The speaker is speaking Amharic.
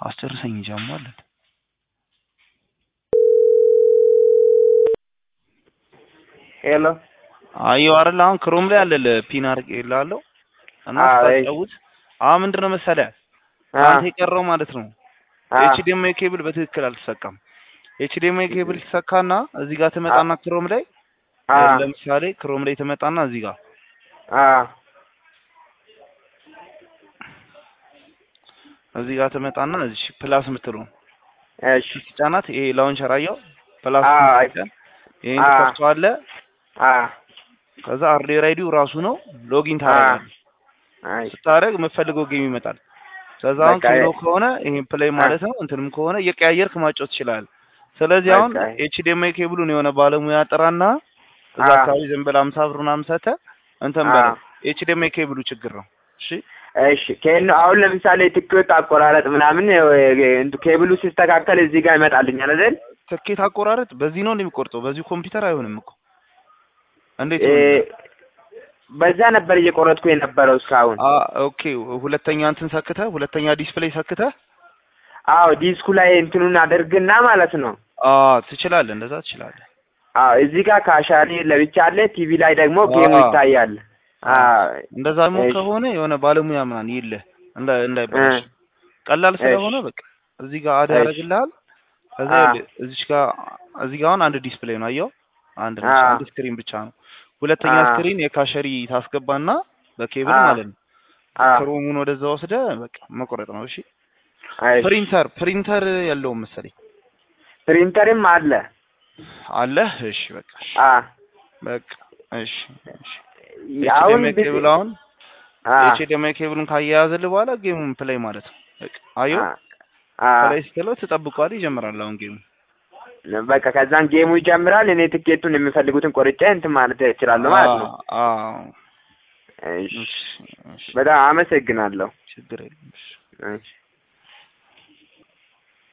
አስጨርሰኝ እንጂ አሟል እንዴ? ሄሎ አየሁ አይደል አሁን ክሮም ላይ አለ ፒን አድርጌልሃለሁ እና አዎ፣ እሺ። ስታጫውት አሁን ምንድን ነው መሰለህ አ አንተ የቀረው ማለት ነው አ ኤችዲኤምአይ ኬብል በትክክል አልተሰካም። ኤችዲኤምአይ ኬብል ይሰካና እዚህ ጋር ትመጣና ክሮም ላይ አ ለምሳሌ ክሮም ላይ ትመጣና እዚህ ጋር አ እዚህ ጋር ትመጣና እዚህ ፕላስ የምትለው እሺ ጫናት። ይሄ ላውንቸር አየው ፕላስ አ ስትጫን ይሄን አ ትከፍተዋለህ። አ ከዛ አርዴ ራይዲው ራሱ ነው ሎጊን ታደርጋለህ። አይ ስታደርግ የምትፈልገው ጌም ይመጣል። ከዛ አሁን በቃ ኪሎ የ- ከሆነ ይሄን ፕሌይ ማለት ነው እንትንም ከሆነ እየቀያየርክ ማጫወት ትችላለህ። ስለዚህ አሁን በቃ ኤችዲኤምአይ ኬብሉን የሆነ ባለሙያ ጥራና እዛ አ አካባቢ ዝም ብለህ አምሳ ብር ምናምን ሰተህ እንትን አ በለው። ኤችዲኤምአይ ኬብሉ ችግር ነው። እሺ እሺ ከእነ አሁን ለምሳሌ ትኬት አቆራረጥ ምናምን እንቱ ኬብሉ ሲስተካከል እዚህ ጋር ይመጣልኛል አይደል? ትኬት አቆራረጥ በዚህ ነው እንደሚቆርጠው። በዚህ ኮምፒውተር አይሆንም እኮ እንዴት እ ይሆናል? በዛ ነበር እየቆረጥኩ የነበረው እስካሁን። አ ኦኬ ሁለተኛ እንትን ሰክተህ ሁለተኛ ዲስፕሌይ ሰክተህ አዎ ዲስኩ ላይ እንትኑን አደርግና ማለት ነው። አ ትችላለህ፣ እንደዛ ትችላለህ። አዎ እዚህ ጋር ካሻሪ ለብቻ አለ፣ ቲቪ ላይ ደግሞ ጌሙ አ ይታያል። አ እንደዛ ደግሞ እሺ ከሆነ የሆነ ባለሙያ ምናምን የለህ እንዳ እንዳይበላሽ እ ቀላል እሺ ስለሆነ በቃ እዚህ ጋር አድ እሺ ያደርግልሃል። ከዛ አ ይኸውልህ እዚች ጋር እዚህ ጋር አሁን አንድ ዲስፕሌይ ነው አየው፣ አንድ አ ነች፣ አንድ ስክሪን ብቻ ነው። ሁለተኛ አ ስክሪን የካሸሪ ታስገባና በኬብል አ ማለት ነው አ ክሮሙን ወደዛ ወስደህ በቃ መቆረጥ ነው። እሺ እሺ ፕሪንተር ፕሪንተር ያለውም መሰለኝ ፕሪንተርም አለ። አለ። እሺ በቃ እሺ አ በቃ እሺ እሺ አሁን ኤችዲኤምአይ ብት ኬብል አሁን አ ኤችዲኤምአይ ኬብሉን ካያያዘልህ በኋላ ጌሙን ፕሌይ ማለት ነው። በቃ አየው አ አ ፕሌይ ስትለው ትጠብቀዋለህ፣ ይጀምራል አሁን ጌሙ። በቃ ከዛን ጌሙ ይጀምራል። እኔ ትኬቱን የሚፈልጉትን ቆርጬ እንትን ማለት እችላለሁ ማለት ነው። አዎ እሺ እሺ እሺ በጣም አመሰግናለሁ። ችግር የለም። እሺ እሺ